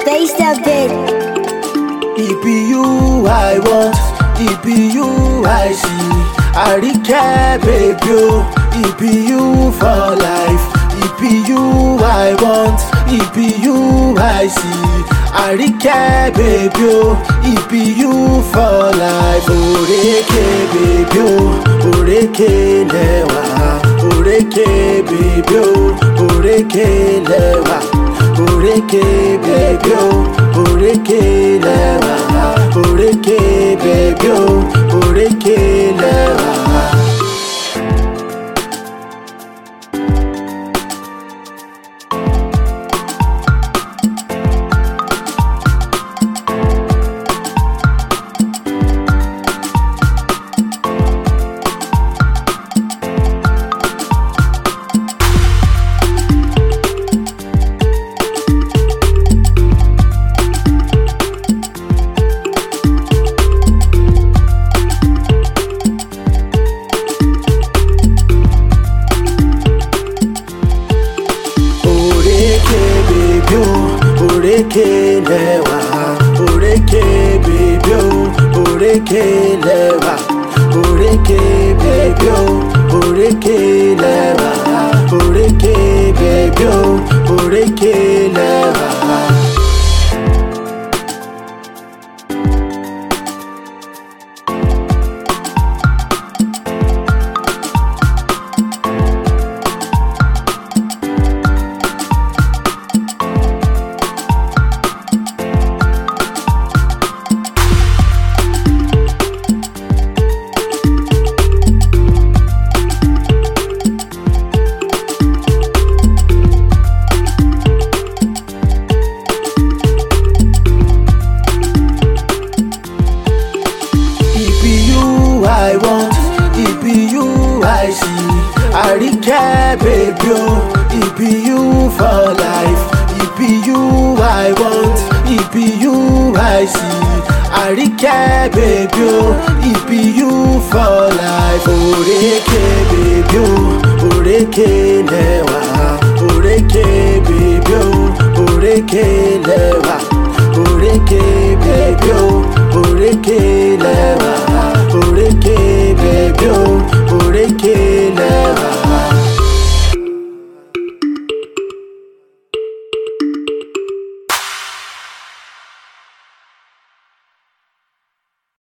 Taste of it. It be you I want, it be you I see. Àríkẹ́ baby o, it be you for life. It be you I want, it be you I see. Àríkẹ́ baby o, it be you for life. Òrékè baby o, òrékè lẹ́wà. Òrékè baby o, òrékè lẹ́wà. Òrékè baby o, òrékè lẹ́wà. Òrékè baby o, òrékè lẹ́wà. Òrékè bèbí o, òrékè lẹ́wà. Òrékè bèbí o, òrékè lẹ́wà. Òrékè bèbí o, òrékè lẹ́wà. Òrékè bèbí o, òrékè lẹ́wà. It be you I want, it be you I see. Àríkẹ́ baby o, it be you for life. It be you I want, it be you I see. Àríkẹ́ baby o, it be you for life. Òrékè baby o, òrékè lẹ́wà. Òrékè baby o, òrékè lẹ́wà.